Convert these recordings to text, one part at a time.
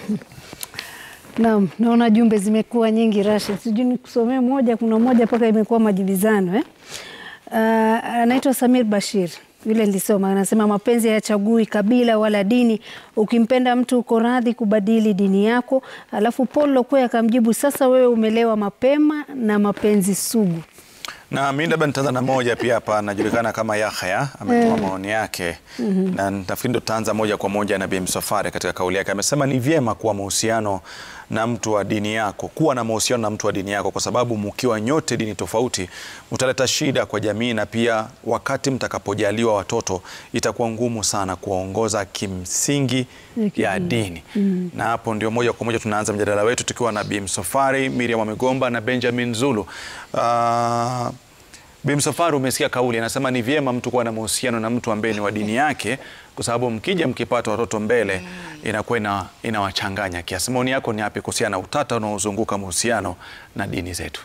Naam, naona jumbe zimekuwa nyingi Rashid, sijui nikusomee moja. Kuna moja mpaka imekuwa majibizano eh? Uh, anaitwa Samir Bashir, vile nilisoma, anasema mapenzi hayachagui kabila wala dini. Ukimpenda mtu uko radhi kubadili dini yako. Alafu Paul Lokwe akamjibu, sasa wewe umelewa mapema na mapenzi sugu. Na mimi labda nitaanza na moja pia hapa, anajulikana kama Yahya ametoa maoni yake na nafikiri ndo tutaanza moja kwa moja na Bi Msafwari katika kauli yake. Amesema ni vyema kuwa mahusiano na mtu wa dini yako, kuwa na mahusiano na mtu wa dini yako, kwa sababu mkiwa nyote dini tofauti utaleta shida kwa jamii, na pia wakati mtakapojaliwa watoto itakuwa ngumu sana kuwaongoza kimsingi ya dini. Na hapo ndio moja kwa moja tunaanza mjadala wetu tukiwa na Bi Msafwari, Miriam Wamegomba na Benjamin Zulu. Ah, Bi Msafwari, umesikia kauli, anasema ni vyema mtu kuwa na mahusiano na mtu ambaye ni wa dini yake, kwa sababu mkija mkipata watoto mbele inakuwa ina, inawachanganya kiasi. Maoni yako ni yapi kuhusiana na utata unaozunguka mahusiano na dini zetu?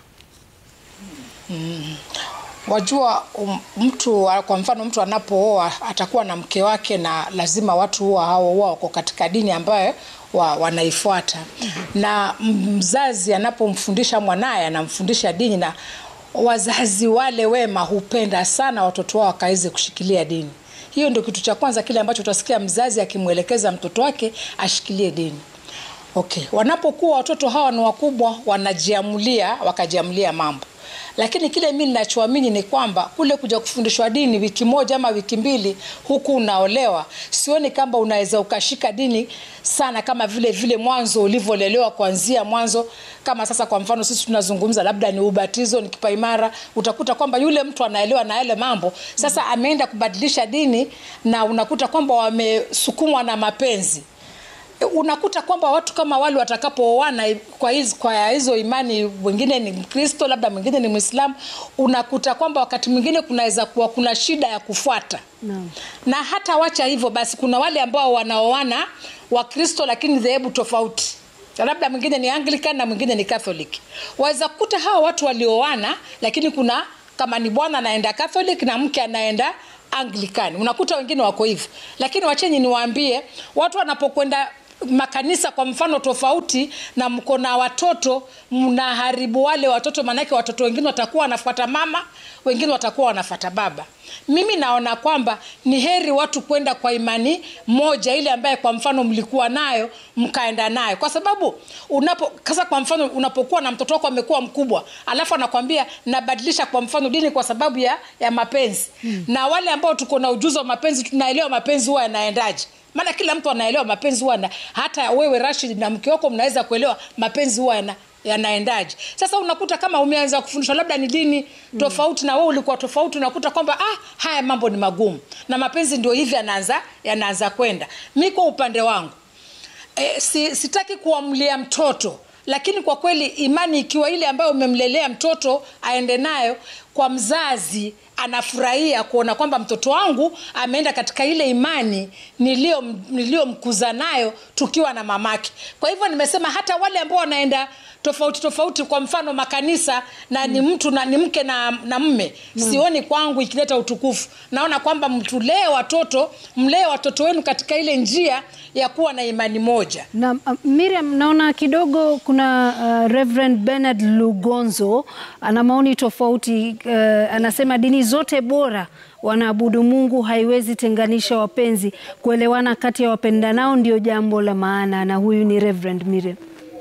Wajua um, mtu kwa mfano mtu anapooa atakuwa na mke wake na lazima watu huwa hao huwa wako katika dini ambayo wa, wanaifuata na mzazi anapomfundisha mwanaye anamfundisha dini na wazazi wale wema hupenda sana watoto wao wakaweze kushikilia dini. Hiyo ndio kitu cha kwanza kile ambacho utasikia mzazi akimwelekeza mtoto wake ashikilie dini. Okay, wanapokuwa watoto hawa ni wakubwa, wanajiamulia wakajiamulia mambo lakini kile mimi ninachoamini ni kwamba kule kuja kufundishwa dini wiki moja ama wiki mbili huku unaolewa, sioni kama unaweza ukashika dini sana kama vile vile mwanzo ulivyolelewa kuanzia mwanzo. Kama sasa kwa mfano sisi tunazungumza labda ni ubatizo, ni kipaimara, utakuta kwamba yule mtu anaelewa na yale mambo. Sasa ameenda kubadilisha dini na unakuta kwamba wamesukumwa na mapenzi unakuta kwamba watu kama wale watakapooana kwa hizo, kwa hizo imani, wengine ni Mkristo, labda mwingine ni Mwislamu, unakuta kwamba wakati mwingine kunaweza kuwa kuna shida ya kufuata no. Na hata wacha hivyo basi, kuna wale ambao wanaoana Wakristo lakini dhehebu tofauti labda mwingine ni Anglican na mwingine ni Catholic. Waweza kukuta hawa watu walioana, lakini kuna kama ni bwana anaenda Catholic na mke anaenda Anglican, unakuta wengine wako hivyo. Lakini wachenyi niwaambie, watu wanapokwenda makanisa kwa mfano tofauti na mko na watoto, mnaharibu wale watoto, maanake watoto wengine watakuwa wanafuata mama, wengine watakuwa wanafuata baba. Mimi naona kwamba ni heri watu kwenda kwa imani moja ile ambaye kwa mfano mlikuwa nayo mkaenda nayo, kwa sababu unapo kasa, kwa mfano unapokuwa na mtoto wako amekuwa mkubwa, alafu anakwambia nabadilisha kwa mfano dini kwa sababu ya, ya mapenzi hmm. na wale ambao tuko na ujuzi wa mapenzi tunaelewa mapenzi huwa yanaendaje maana kila mtu anaelewa mapenzi huwa na, hata wewe Rashid na mke wako mnaweza kuelewa mapenzi huwa yana yanaendaje. Sasa unakuta kama umeanza kufundishwa labda ni dini tofauti na wewe ulikuwa tofauti, unakuta kwamba ah, haya mambo ni magumu na mapenzi ndio hivi yanaanza yanaanza kwenda. Mi kwa upande wangu e, si, sitaki kuamlia mtoto lakini kwa kweli imani ikiwa ile ambayo umemlelea mtoto aende nayo kwa mzazi anafurahia kuona kwamba mtoto wangu ameenda katika ile imani niliyomkuza nayo tukiwa na mamake. Kwa hivyo nimesema hata wale ambao wanaenda tofauti tofauti, kwa mfano makanisa na ni mtu na ni mke na, na mme mm. Sioni kwangu ikileta utukufu. Naona kwamba mtulee watoto, mlee watoto wenu katika ile njia ya kuwa na imani moja. Na uh, Miriam, naona kidogo kuna uh, Reverend Bernard Lugonzo ana maoni tofauti uh, anasema dini zote bora wanaabudu Mungu, haiwezi tenganisha wapenzi. Kuelewana kati ya wapendanao ndio jambo la maana, na huyu ni Reverend Miriam.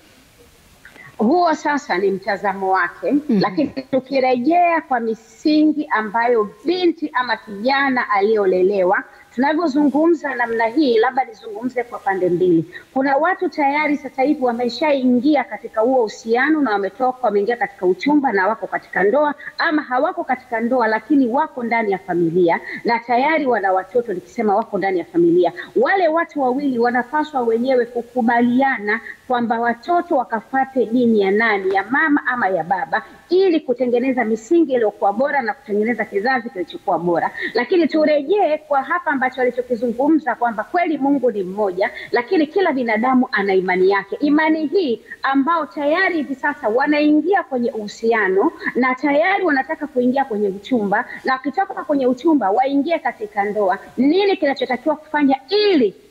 Huo sasa ni mtazamo wake mm -hmm. Lakini tukirejea kwa misingi ambayo binti ama kijana aliyolelewa tunavyozungumza namna hii, labda nizungumze kwa pande mbili. Kuna watu tayari sasa hivi wameshaingia katika huo uhusiano na wametoka, wameingia katika uchumba na wako katika ndoa, ama hawako katika ndoa, lakini wako ndani ya familia na tayari wana watoto. Nikisema wako ndani ya familia, wale watu wawili wanapaswa wenyewe kukubaliana kwamba watoto wakafate dini ya nani, ya mama ama ya baba, ili kutengeneza misingi iliyokuwa bora na kutengeneza kizazi kilichokuwa bora. Lakini turejee kwa hapa ambacho alichokizungumza kwamba kweli Mungu ni mmoja, lakini kila binadamu ana imani yake. Imani hii ambao tayari hivi sasa wanaingia kwenye uhusiano na tayari wanataka kuingia kwenye uchumba, na wakitoka kwenye uchumba waingie katika ndoa, nini kinachotakiwa kufanya ili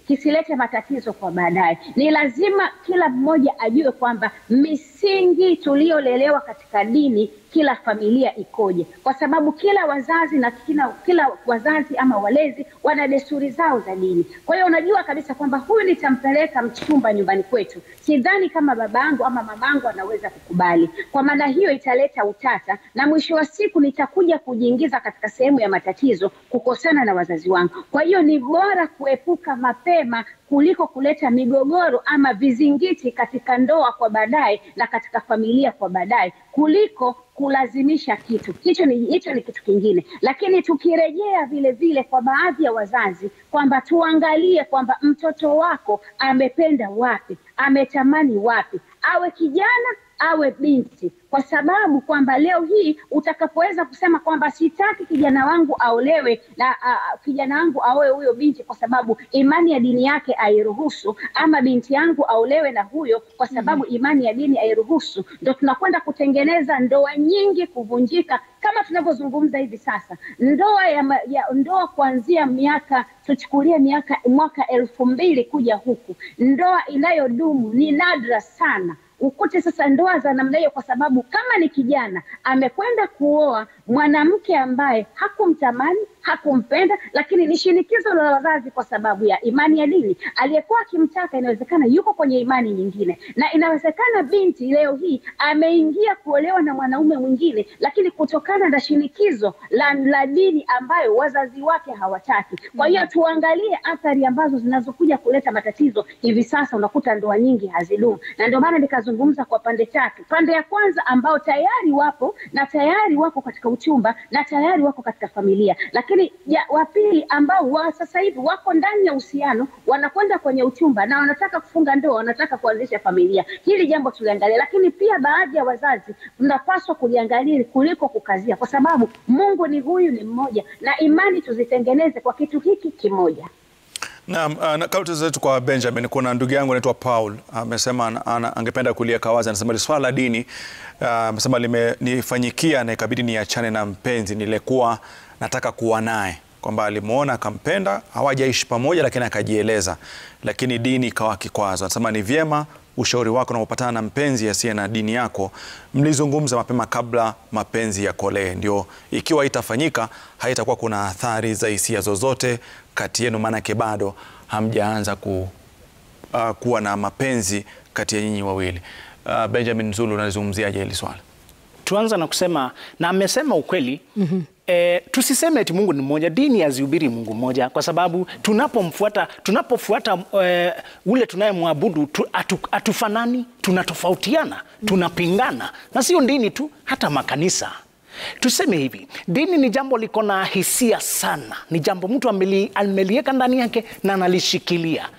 kisilete matatizo kwa baadaye. Ni lazima kila mmoja ajue kwamba misingi tuliyolelewa katika dini kila familia ikoje, kwa sababu kila wazazi na kila, kila wazazi ama walezi wana desturi zao za dini. Kwa hiyo unajua kabisa kwamba huyu nitampeleka mchumba nyumbani kwetu, sidhani kama babangu ama mamangu anaweza kukubali. Kwa maana hiyo italeta utata, na mwisho wa siku nitakuja kujiingiza katika sehemu ya matatizo, kukosana na wazazi wangu. Kwa hiyo ni bora kuepuka mapema kuliko kuleta migogoro ama vizingiti katika ndoa kwa baadaye na katika familia kwa baadaye kuliko kulazimisha kitu hicho. Ni hicho ni kitu kingine, lakini tukirejea vile vile kwa baadhi ya wazazi kwamba tuangalie kwamba mtoto wako amependa wapi, ametamani wapi, awe kijana awe binti, kwa sababu kwamba leo hii utakapoweza kusema kwamba sitaki kijana wangu aolewe na uh, kijana wangu aoe huyo binti kwa sababu imani ya dini yake airuhusu, ama binti yangu aolewe na huyo kwa sababu imani ya dini airuhusu, ndo tunakwenda kutengeneza ndoa nyingi kuvunjika kama tunavyozungumza hivi sasa. Ndoa ya, ma- ya ndoa kuanzia miaka tuchukulie miaka mwaka elfu mbili kuja huku, ndoa inayodumu ni nadra sana ukute sasa ndoa za namna hiyo, kwa sababu kama ni kijana amekwenda kuoa mwanamke ambaye hakumtamani hakumpenda, lakini ni shinikizo la wazazi kwa sababu ya imani ya dini. Aliyekuwa akimtaka inawezekana yuko kwenye imani nyingine, na inawezekana binti leo hii ameingia kuolewa na mwanaume mwingine, lakini kutokana na shinikizo la, la dini ambayo wazazi wake hawataki. Kwa hiyo tuangalie athari ambazo zinazokuja kuleta matatizo hivi sasa. Unakuta ndoa nyingi hazidumu, na ndio maana nikazungumza kwa pande tatu. Pande ya kwanza ambao tayari wapo na tayari wako katika uchumba na tayari wako katika familia, lakini ya, wa pili ambao wa sasa hivi wako ndani ya uhusiano, wanakwenda kwenye uchumba na wanataka kufunga ndoa, wanataka kuanzisha familia. Hili jambo tuliangalia, lakini pia baadhi ya wazazi mnapaswa kuliangalia kuliko kukazia, kwa sababu Mungu ni huyu ni mmoja, na imani tuzitengeneze kwa kitu hiki kimoja. Naam, uh, na kauti zetu kwa Benjamin, kuna ndugu yangu anaitwa Paul amesema ana- ana- angependa kuliweka wazi. Anasema li swala la dini uh, amesema limenifanyikia na ikabidi niachane na mpenzi nilikuwa nataka kuwa naye, kwamba alimwona akampenda, hawajaishi pamoja, lakini akajieleza, lakini dini ikawa kikwazo. Anasema ni vyema ushauri wako unapopatana na mpenzi asiye na dini yako, mlizungumza mapema kabla mapenzi yakolee, ndio ikiwa itafanyika haitakuwa kuna athari za hisia zozote kati yenu, maanake bado hamjaanza ku, uh, kuwa na mapenzi kati ya nyinyi wawili. Uh, Benjamin Zulu, unalizungumziaje hili swala? tuanza na kusema na amesema ukweli mm-hmm. E, tusiseme eti Mungu ni mmoja, dini hazihubiri Mungu mmoja, kwa sababu tunapomfuata tunapofuata e, ule tunayemwabudu tu, atu, atufanani, tunatofautiana, tunapingana, na sio dini tu, hata makanisa. Tuseme hivi, dini ni jambo liko na hisia sana, ni jambo mtu ameli- ameliweka ndani yake na analishikilia.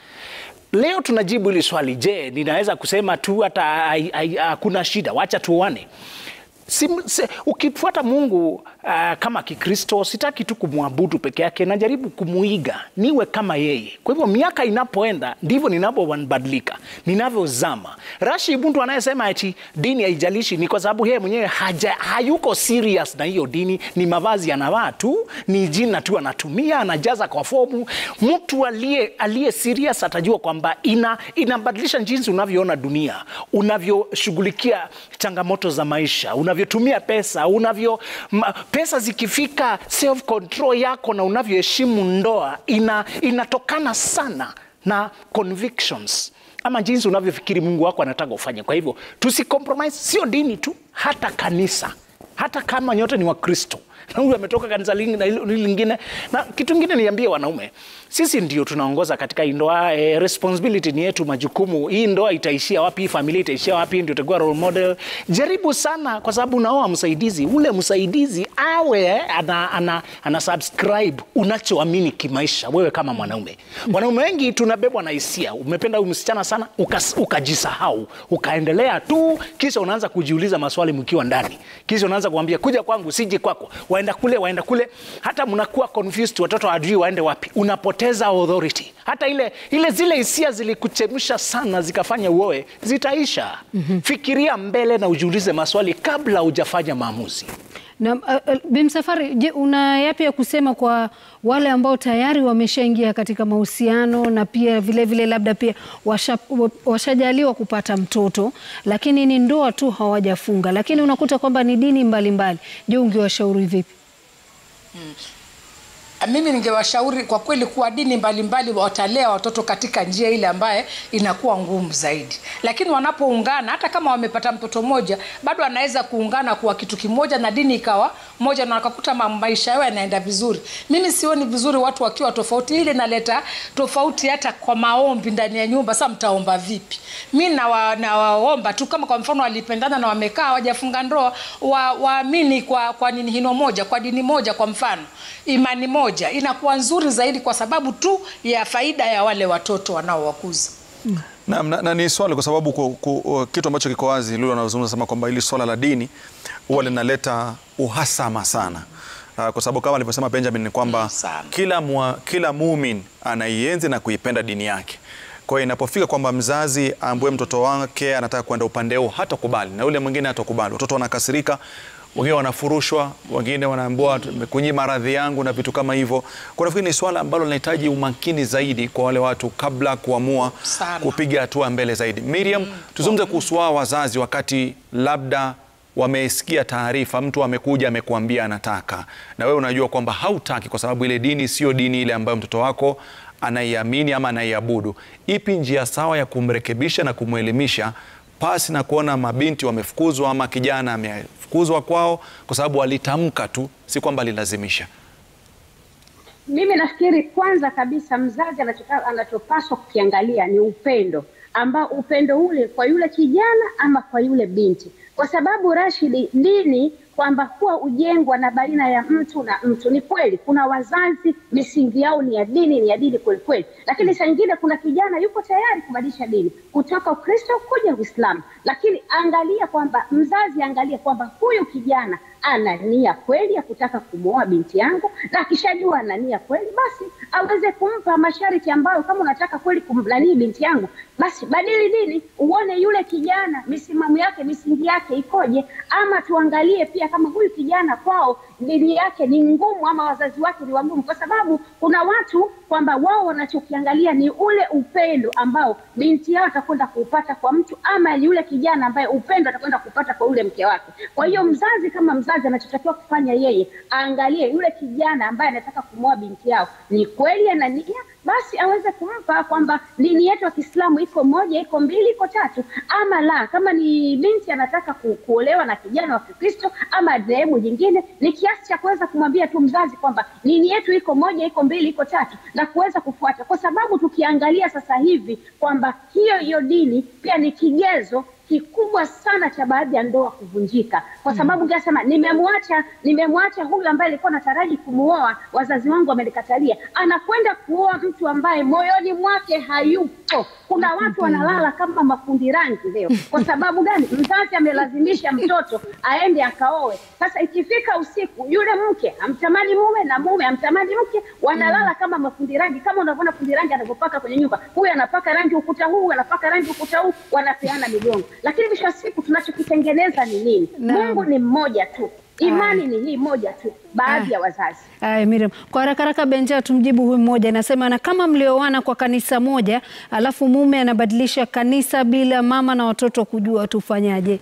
Leo tunajibu hili swali, je, ninaweza kusema tu hata hai- hai- hakuna shida, wacha tuone. Si, si, ukifuata Mungu uh, kama Kikristo, sitaki tu kumwabudu peke yake, najaribu kumuiga niwe kama yeye. Kwa hivyo miaka inapoenda ndivyo ninavyobadilika, ninavyozama. Rashi mtu anayesema eti dini haijalishi, ni kwa sababu yeye mwenyewe haja, hayuko serious na hiyo dini. Ni mavazi anavaa tu, ni jina tu anatumia, anajaza kwa fomu. Mtu aliye aliye serious atajua kwamba ina, inabadilisha jinsi unavyoona dunia, unavyoshughulikia changamoto za maisha, unavyotumia pesa, unavyo ma, pesa zikifika self control yako na unavyoheshimu ndoa ina, inatokana sana na convictions ama jinsi unavyofikiri Mungu wako anataka ufanye. Kwa hivyo tusicompromise, sio dini tu, hata kanisa, hata kama nyote ni Wakristo na huyu ametoka kanisa lingi- na hili hili lingine. Na kitu ingine niambie wanaume, sisi ndio tunaongoza katika hii ndoa eh, responsibility ni yetu, majukumu. Hii ndoa itaishia wapi? Hii familia itaishia wapi? Ndio utakuwa role model. Jaribu sana, kwa sababu unaoa msaidizi, ule msaidizi awe eh, ana, ana, ana subscribe unachoamini kimaisha, wewe kama mwanaume. Wanaume wengi tunabebwa na hisia, umependa huyu msichana sana, ukas- ukajisahau, ukaendelea tu, kisha unaanza kujiuliza maswali mkiwa ndani, kisha unaanza kuambia kuja kwangu, siji kwako, waenda kule, waenda kule, hata mnakuwa confused, watoto hawajui waende wapi, unapoteza authority. Hata ile, ile zile hisia zilikuchemsha sana zikafanya uoe, zitaisha. Fikiria mbele na ujiulize maswali kabla hujafanya maamuzi. Na uh, uh, Bimsafari, je, una yapi ya kusema kwa wale ambao tayari wameshaingia katika mahusiano na pia vile vile labda pia washa, wa- washajaliwa kupata mtoto lakini ni ndoa tu hawajafunga, lakini unakuta kwamba ni dini mbalimbali. Je, ungewashauri vipi? mimi ningewashauri kwa kweli kuwa dini mbalimbali watalea watoto katika njia ile ambaye inakuwa ngumu zaidi, lakini wanapoungana, hata kama wamepata mtoto mmoja, bado anaweza kuungana kuwa kitu kimoja na dini ikawa moja, na wakakuta ma- maisha yao yanaenda vizuri. Mimi sioni vizuri watu wakiwa tofauti, ile inaleta tofauti hata kwa maombi ndani ya nyumba. Sasa mtaomba vipi? Mi nawa- nawaomba tu kama kwa mfano walipendana na wamekaa hawajafunga ndoa, wa- waamini kwa, kwa nini hino moja, kwa dini moja, kwa mfano imani moja, inakuwa nzuri zaidi kwa sababu tu ya faida ya wale watoto wanaowakuza. Na, na, na ni swali kwa sababu ku, ku, kitu ambacho kiko wazi Lulu anazungumza sema kwamba hili swala la dini huwa linaleta uhasama sana. Uh, kwa sababu kama alivyosema Benjamin ni kwamba Sana. kila, mwa, kila mumin anaienzi na kuipenda dini yake. Kwa hiyo inapofika kwamba mzazi ambue mtoto wake anataka kwenda upande huu hatakubali na yule mwingine hatakubali, watoto wanakasirika, wengine wanafurushwa, wengine wanaambiwa kunyima radhi yangu na vitu kama hivyo. Kwa nafikiri ni swala ambalo linahitaji umakini zaidi kwa wale watu kabla kuamua Sana. kupiga hatua mbele zaidi. Miriam, tuzungumze kuhusu wao wazazi, wakati labda wamesikia taarifa, mtu amekuja amekuambia anataka, na wewe unajua kwamba hautaki kwa sababu ile dini sio dini ile ambayo mtoto wako anaiamini ama anaiabudu. Ipi njia sawa ya kumrekebisha na kumwelimisha pasi na kuona mabinti wamefukuzwa ama kijana amefukuzwa kwao kwa sababu alitamka tu, si kwamba alilazimisha? Mimi nafikiri kwanza kabisa mzazi anachota- anachopaswa kukiangalia ni upendo ambao upendo ule kwa yule kijana ama kwa yule binti, kwa sababu Rashidi, dini kwamba huwa ujengwa na baina ya mtu na mtu. Ni kweli kuna wazazi misingi yao ni ya dini, ni ya dini kweli kweli, lakini saa nyingine kuna kijana yuko tayari kubadilisha dini kutoka Ukristo kuja Uislamu, lakini angalia kwamba mzazi angalia kwamba huyu kijana ana nia kweli ya kutaka kumwoa binti yangu, na akishajua ana nia kweli, basi aweze kumpa masharti ambayo, kama unataka kweli kumlanii binti yangu, basi badili dini, uone yule kijana misimamo yake, misingi yake ikoje, ama tuangalie pia kama huyu kijana kwao dini yake ni ngumu ama wazazi wake ni wagumu, kwa sababu kuna watu kwamba wao wanachokiangalia ni ule upendo ambao binti yao atakwenda kuupata kwa mtu ama yule kijana ambaye upendo atakwenda kupata kwa yule mke wake. Kwa hiyo mzazi kama mzazi, anachotakiwa kufanya yeye aangalie yule kijana ambaye anataka kumwoa binti yao ni kweli ana nia, basi aweze kumpa kwamba dini yetu ya Kiislamu iko moja, iko mbili, iko tatu, ama la. Kama ni binti anataka ku, kuolewa na kijana wa Kikristo ama dhehebu jingine, ni kiasi cha kuweza kumwambia tu mzazi kwamba dini yetu iko moja, iko mbili, iko tatu, na kuweza kufuata, kwa sababu tukiangalia sasa hivi kwamba hiyo hiyo dini pia ni kigezo kikubwa sana cha baadhi ya ndoa kuvunjika, kwa sababu ngasema nimemwacha nimemwacha huyu ambaye alikuwa nataraji kumuoa, wazazi wangu wamenikatalia, anakwenda kuoa mtu ambaye moyoni mwake hayupo. Kuna watu wanalala kama mafundi rangi leo. Kwa sababu gani? Mzazi amelazimisha mtoto aende akaoe. Sasa ikifika usiku, yule mke amtamani mume na mume amtamani mke, wanalala kama mafundi rangi, kama unavyoona fundi rangi anavyopaka kwenye nyumba. Huyu anapaka rangi ukuta huu, huyu anapaka rangi ukuta huu, wanapeana migongo. Lakini mwisho wa siku tunachokitengeneza ni nini? Naam. Mungu ni mmoja tu, imani ni hii moja tu, baadhi ya wazazi Aya, Miriam, kwa haraka haraka Benja, tumjibu huyu mmoja anasema, na kama mlioana kwa kanisa moja alafu mume anabadilisha kanisa bila mama na watoto kujua, tufanyaje?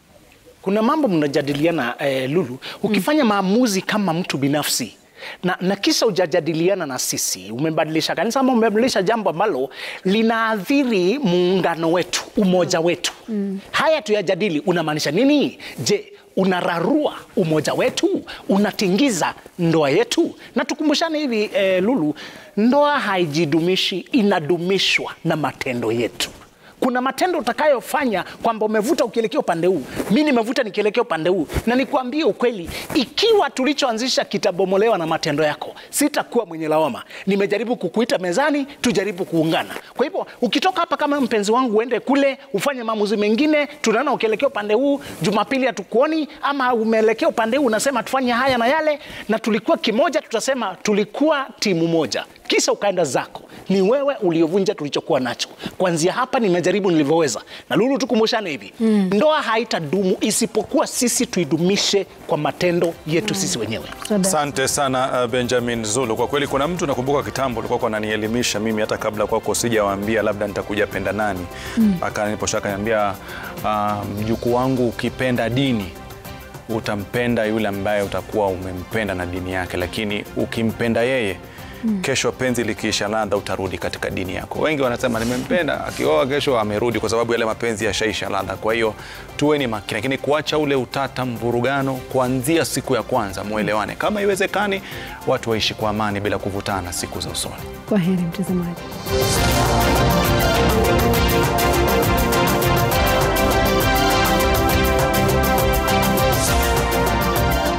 Kuna mambo mnajadiliana eh, Lulu, ukifanya maamuzi kama mtu binafsi na, na kisha hujajadiliana na sisi, umebadilisha kanisa ama umebadilisha jambo ambalo linaathiri muungano wetu, umoja wetu mm. Haya tuyajadili, unamaanisha nini? Je, unararua umoja wetu, unatingiza ndoa yetu? Na tukumbushane hivi eh, Lulu, ndoa haijidumishi, inadumishwa na matendo yetu kuna matendo utakayofanya kwamba umevuta ukielekea upande huu, mi nimevuta nikielekea upande huu, na nikwambie ukweli, ikiwa tulichoanzisha kitabomolewa na matendo yako, sitakuwa mwenye lawama. Nimejaribu kukuita mezani, tujaribu kuungana. Kwa hivyo ukitoka hapa kama mpenzi wangu, uende kule ufanye maamuzi mengine, tunaona ukielekea upande huu, Jumapili hatukuoni, ama umeelekea upande huu, unasema tufanye haya na yale, na tulikuwa kimoja, tutasema tulikuwa timu moja, kisha ukaenda zako. ni wewe uliovunja tulichokuwa nacho. Kuanzia hapa nimejaribu nilivyoweza, na Lulu, tukumbushane hivi ndoa haitadumu isipokuwa sisi tuidumishe kwa matendo yetu sisi wenyewe. Sada. Asante sana uh, Benjamin Zulu. Kwa kweli kuna mtu nakumbuka kitambo ulikuwa unanielimisha mimi hata kabla kwako sijawaambia labda nitakuja penda nani. Akaniposha akaniambia uh, mjukuu wangu ukipenda dini utampenda yule ambaye utakuwa umempenda na dini yake, lakini ukimpenda yeye kesho penzi likiisha ladha utarudi katika dini yako. Wengi wanasema nimempenda, akioa kesho amerudi, kwa sababu yale mapenzi yashaisha ladha. Kwa hiyo tuweni makini, lakini kuacha ule utata, mvurugano kuanzia siku ya kwanza, mwelewane. Kama iwezekani, watu waishi kwa amani bila kuvutana siku za usoni. Kwa heri mtazamaji.